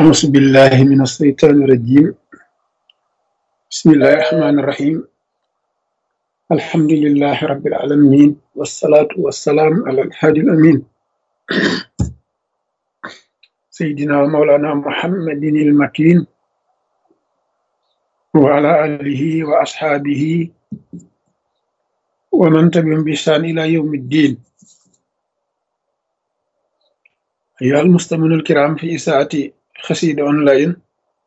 أعوذ بالله من الشيطان الرجيم بسم الله الرحمن الرحيم الحمد لله رب العالمين والصلاة والسلام على الهادي الأمين سيدنا ومولانا محمد المكين وعلى آله وأصحابه ومن تبعهم بإحسان إلى يوم الدين أيها المستمعون الكرام في إساءة خسيد أونلاين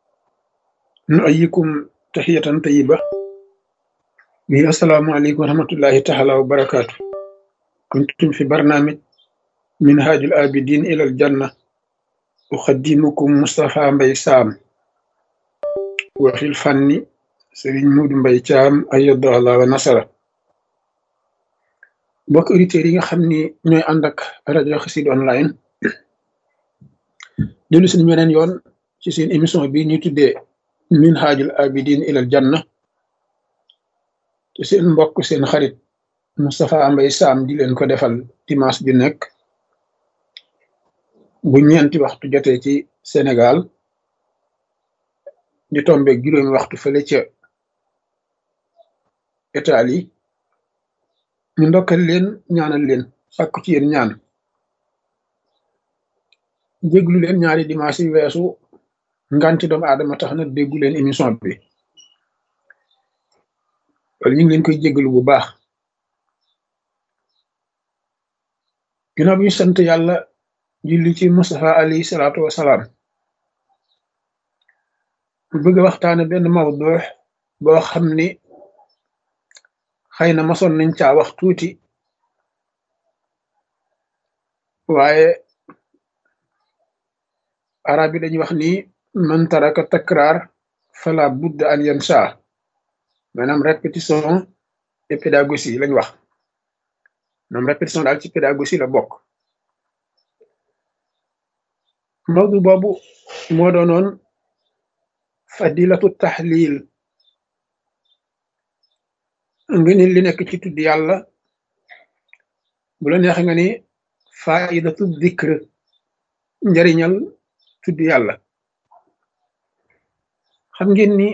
نؤيكم تحية طيبة وهي السلام عليكم ورحمة الله تعالى وبركاته كنتم في برنامج منهاج الآبدين إلى الجنة أخدمكم مصطفى مبي سام وفي الفن سرين مود مبي تام أيد الله ونصره mbokk auditeurs yi nga xam ni ñooy ànd ak rajo Xassida online dellu suñu weneen yoon ci seen émission bi ñuy tuddee minhajul abidin ilal janna te seen mbokk seen xarit Moustapha Mbaye Sam di leen ko defal dimanche bi nekk bu ñeenti waxtu jotee ci Sénégal di tombe juróomi waxtu fële ca Italie ñu ndokkal leen ñaanal leen sàkku ci yéen ñaan déglu leen ñaari dimanche yi weesu nganti doomu aadama tax na déggu leen émission bi loolu ñu ngi leen koy jéggalu bu baax ginnaaw bi ñu sant yàlla julli ci Mustafa alayhi salaatu wasalaam bu bëgg a waxtaane benn mawdu boo xam ni xëy na masoon nañ caa wax tuuti waaye arab yi dañuy wax ni man taraka takraar fala budda an yansa maanaam répétition et pédagogie lañ wax maanaam répétition daal ci pédagogie la bokk mawdu boobu moo doonoon fadilatu tahlil nga ni li nekk ci tudd yàlla bu la neex nga ni faidatu dikr njariñal tudd yàlla xam ngeen ni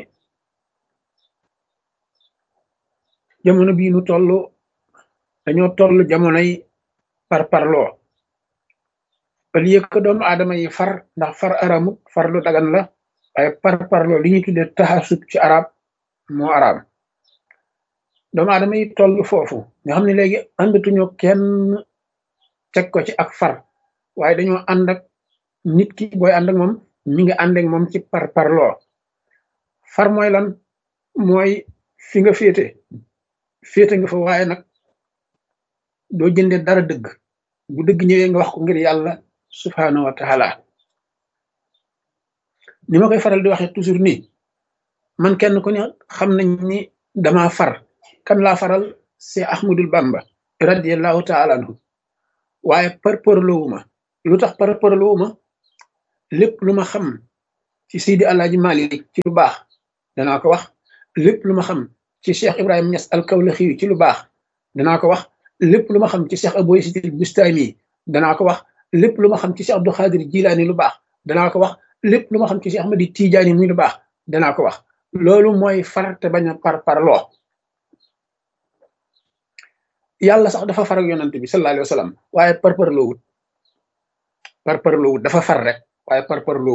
jamono bii nu toll dañoo toll jamonoy par parloo au lieu que doomu aadama yi far ndax far aramut far lu dagan la waaye par parloo li ñuy tuddee taxasub ci arab moo araam doomu aadama yi toll foofu nga xam ne léegi àndatuñu kenn teg ko ci ak far waaye dañoo ànd ak nit ki booy ànd ak moom mi ngi ànd ak moom ci par parloo far mooy lan mooy fi nga féete féete nga fa waaye nag doo jënde dara dëgg bu dëgg ñëwee nga wax ko ngir yàlla subhaanahu wa taala ni ma koy faral di waxee toujours nii man kenn ku ne xam nañ ni dama far kan laa faral c'est Ahmadul Bamba radiallahu taala anhu waaye par parloowuma lu tax par parloowuma lépp lu ma xam ci Seydi Alaaji Malik ci lu baax danaa ko wax lépp lu ma xam ci Cheikh Ibrahima Niass al-Kawlaxi ci lu baax danaa ko wax lépp lu ma xam ci Cheikh Abou Yazid al-Bustami danaa ko wax lépp lu ma xam ci Cheikh Abdou Khadir Jilaani lu baax danaa ko wax lépp lu ma xam ci Cheikh Ahmadi Tijaani muy lu baax danaa ko wax loolu mooy far te bañ a par parloo yàlla sax dafa far ak yonante bi sallallahu alayhi wa sallam waaye par parloo wut par parloo wut dafa far rek waaye par parloo